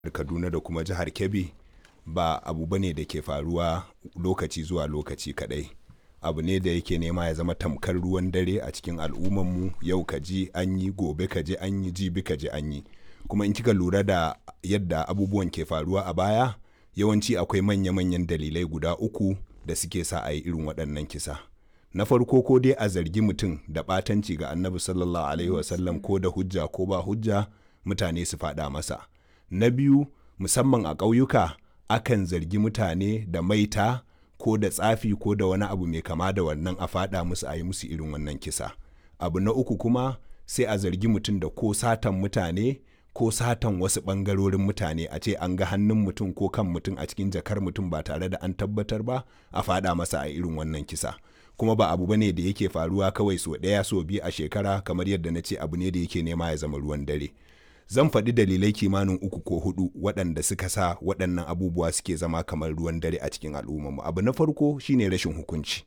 kaduna da kuma jihar kebbi ba abu bane da ke faruwa lokaci zuwa lokaci kadai abu ne da yake nema ya zama tamkar ruwan dare a cikin al'ummanmu yau ka ji an yi gobe ka ji an yi jibi ka ji an yi kuma in kika lura da yadda abubuwan ke faruwa a baya yawanci akwai manya-manyan dalilai guda uku da suke sa a yi irin waɗannan kisa na farko ko dai a zargi mutum da ɓatanci ga annabi sallallahu alaihi wasallam ko da hujja ko ba hujja mutane su faɗa masa na biyu musamman a ƙauyuka akan zargi mutane da maita ko da tsafi ko da wani abu mai kama da wannan a faɗa musu a yi musu irin wannan kisa abu na uku kuma sai a zargi mutum da ko satan mutane ko satan wasu ɓangarorin mutane a ce an ga hannun mutum ko kan mutum a cikin jakar mutum ba tare da an tabbatar ba a faɗa masa a irin wannan kisa kuma ba abu bane da yake faruwa kawai so ɗaya so biyu a shekara kamar yadda na ce abu ne da yake nema ya zama ruwan dare zan faɗi dalilai kimanin uku ko hudu waɗanda suka sa waɗannan abubuwa suke zama kamar ruwan dare a cikin al'ummarmu abu na farko shine rashin hukunci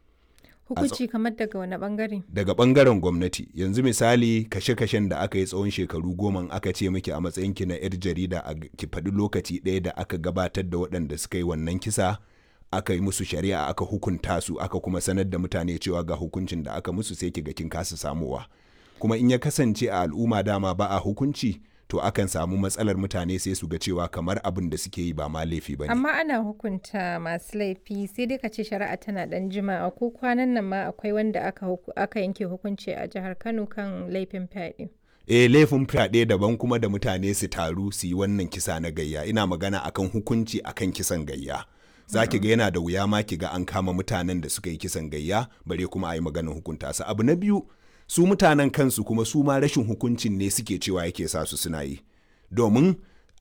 Hukunci kamar daga wani bangare? daga ɓangaren gwamnati yanzu misali kashe-kashen da aka yi tsawon shekaru goma aka ce miki a matsayinki na 'yar jarida a ki faɗi lokaci ɗaya da aka gabatar da waɗanda suka yi wannan kisa aka yi musu shari'a aka hukunta su aka kuma sanar da mutane cewa ga hukuncin da aka musu sai ki ga kin kasa samuwa kuma in ya kasance a al'umma dama ba a hukunci to akan samu matsalar mutane sai su ga cewa kamar abin da suke yi ba ma laifi ba ne. Amma ana hukunta masu laifi sai dai ka ce shari'a tana dan jima'a ko kwanan nan ma akwai wanda aka, aka yanke hukunci a jihar Kano kan laifin fyaɗe. e laifin fyaɗe daban kuma da mutane su taru su yi wannan kisa na gayya ina magana akan hukunci akan kisan gayya za ki ga yana da wuya ma ki ga an kama mutanen da suka yi kisan gayya bare kuma a yi maganar hukunta su abu na biyu su mutanen kansu kuma su ma rashin hukuncin ne suke cewa yake sa su suna yi domin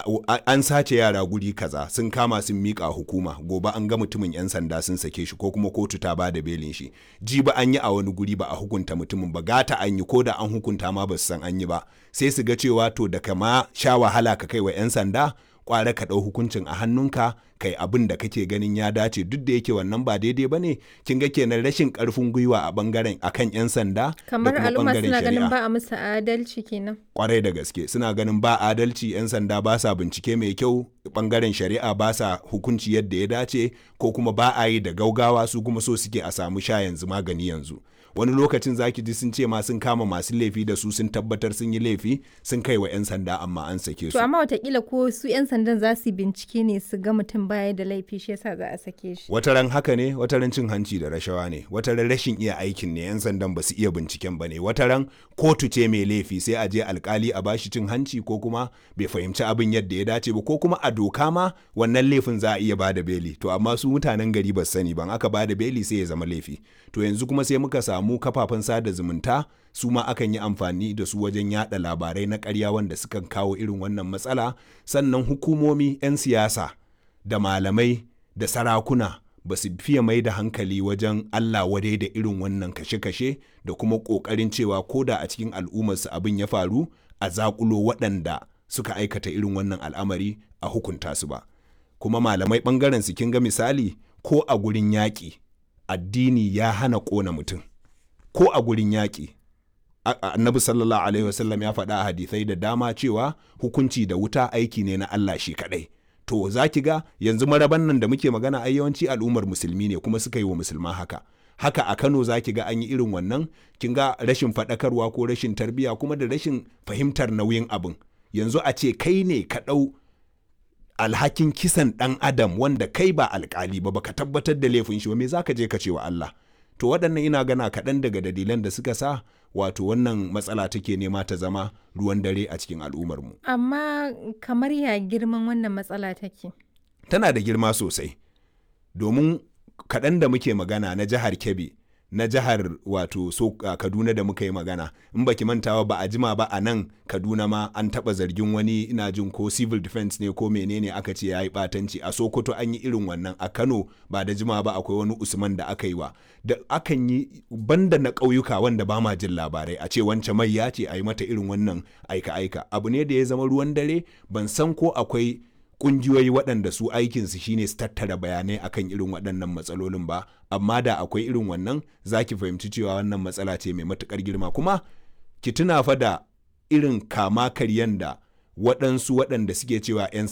an sace yara guri kaza sun kama sun mika hukuma gobe an ga mutumin yan sanda sun sake shi ko kuma kotu ta ba da belin shi ji ba an yi a wani guri ba a hukunta mutumin ba gata an yi ko da an hukunta ma ba su san an yi ba sai su ga cewa to da kama sha wahala ka kai wa yan sanda kware ka ɗau hukuncin a hannunka kai abin da kake ganin ya dace duk da yake wannan ba daidai ba ne kin ga kenan rashin karfin gwiwa a bangaren akan yan sanda kamar al'umma suna ganin ba a musu adalci kenan kwarai da gaske suna ganin ba adalci yan sanda ba sa bincike mai kyau bangaren shari'a ba sa hukunci yadda ya dace ko kuma ba a yi da gaugawa su kuma so suke a samu sha yanzu magani yanzu wani lokacin zaki ji sun ce ma sun kama masu laifi da su sun tabbatar sun yi laifi sun kai wa 'yan sanda amma an sake su. To amma watakila ko su 'yan sandan za su bincike ne su ga mutum baya da laifi shi yasa za a sake shi. Wataran haka ne, wataran cin hanci da rashawa ne, wataran rashin iya aikin ne 'yan sandan ba su iya binciken ba ne, wataran kotu ce mai laifi sai a je alkali a bashi cin hanci ko kuma bai fahimci abin yadda ya dace ba ko kuma a doka ma wannan laifin za a iya bada beli to amma su mutanen gari ba sani ban aka bada beli sai ya zama laifi to yanzu kuma sai muka samu samu kafafen sada zumunta su ma akan yi amfani da su wajen yada labarai na karya wanda sukan kawo irin wannan matsala sannan hukumomi 'yan siyasa da malamai da sarakuna ba su fiye mai da hankali wajen Allah wadai da irin wannan kashe-kashe da kuma ƙoƙarin cewa ko da a cikin al'ummarsu abin ya faru a zakulo waɗanda suka aikata irin wannan al'amari a hukunta su ba kuma malamai ɓangaren su kin ga misali ko a gurin yaƙi addini ya hana ƙona mutum ko a gurin yaƙi annabi sallallahu alaihi wasallam ya faɗa a hadisai da dama cewa hukunci da wuta aiki ne na Allah shi kaɗai to za ki ga yanzu maraban nan da muke magana ai yawanci al'ummar musulmi ne kuma suka yi wa musulma haka haka a Kano za ki ga an yi irin wannan kin ga rashin faɗakarwa ko rashin tarbiyya kuma da rashin fahimtar nauyin abin yanzu a ce kai ne ka ɗau alhakin kisan ɗan adam wanda kai ba alkali ba baka tabbatar da laifin shi ba me zaka je ka ce wa Allah to waɗannan ina gana kaɗan daga dalilan da suka sa wato wannan matsala take nema ta zama ruwan dare a cikin al'ummarmu. Amma kamar ya girman wannan matsala take? Tana da girma sosai, domin kaɗan da muke magana na jihar Kebbi, na jihar wato so uh, Kaduna da muka yi magana, in baki mantawa ba a jima ba a nan Kaduna ma an taɓa zargin wani ina jin ko civil defense ne ko menene aka ce ya yi ɓatanci a Sokoto an yi irin wannan a Kano ba da jima ba akwai wani Usman da aka yi wa da akan yi banda na ƙauyuka wanda ba ma jin labarai a ce wance mai ya ce a yi mata irin wannan aika-aika abu ne da ya zama ruwan dare ban san ko akwai kungiyoyi waɗanda su aikinsu shine su tattara bayanai akan irin waɗannan matsalolin ba amma da akwai irin wannan za ki fahimci cewa wannan matsala ce mai matuƙar girma kuma ki tuna fa da irin kama karyan da waɗansu waɗanda suke cewa 'yan